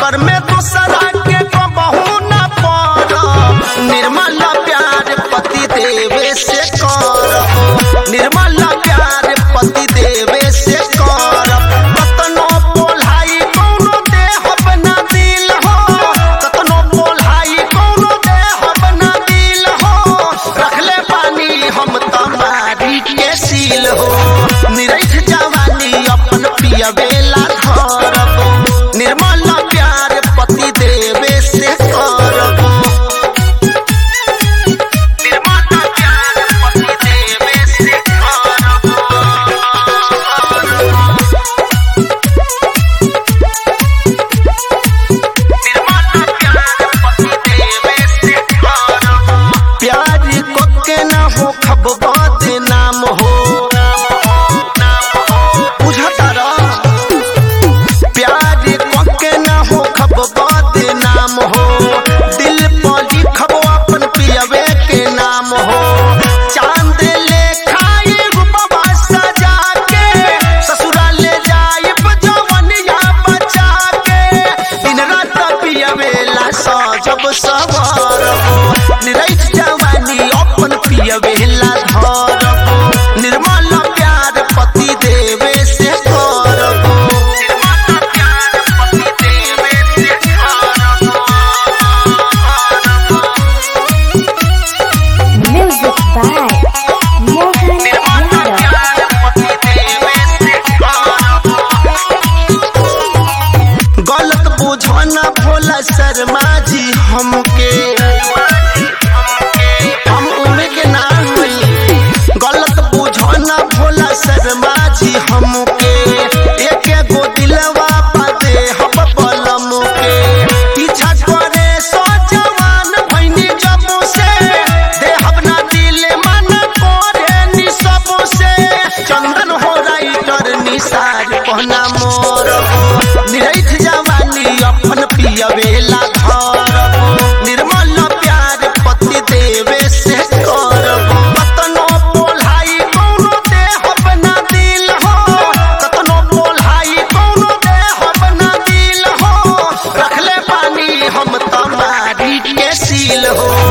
चक्कर में दूसरा के बहू न पड़ निर्मल प्यार पति देवे से कर निर्मल प्यार पति देवे से कर कतनो बोलाई कौनो देह बना दिल हो कतनो बोलाई कौनो देह बना दिल हो रखले पानी हम तमारी के सील हो निरैठ जवानी अपन पियवेला धरब निर्मल प्यार पति देवे से करब निर्मल प्यार पति देवे से करब प्यार को के ना हो खब नाम हो बुझता रह प्यार को के ना हो खब नाम हो दिल पर लिखब अपन पियवे के नाम हो चांद ले खाई रूपवा सजा के ससुरा ले जाइब जवनिया बचा के दिन रात पियवेला सजब सवार निरैठ जवानी अपन पियवेला धरब निर्मल प्यार पति देवे से करब निर्मल प्यार पति देवे से करब Music by Mohan Yadav. गलत बुझना भोला शर्मा जी हमके हम उम्र के नाम हई गलत बुझना भोला शर्मा जी हमके एक गो दिलवा पाते हम बलम के पीछा करे सो जवान भैनी जब से देहब ना दिल मन करे नि सब से चंदन हो राइटर निसार पहना मोर निरैठ जवानी अपन पियवेला धरब निर्मल प्यार पति देवे से करब कतनो बोलाई कौनो देह बना दिल हो कतनो बोलाई कौनो देह बना दिल हो रखले पानी हम तमारी के सील हो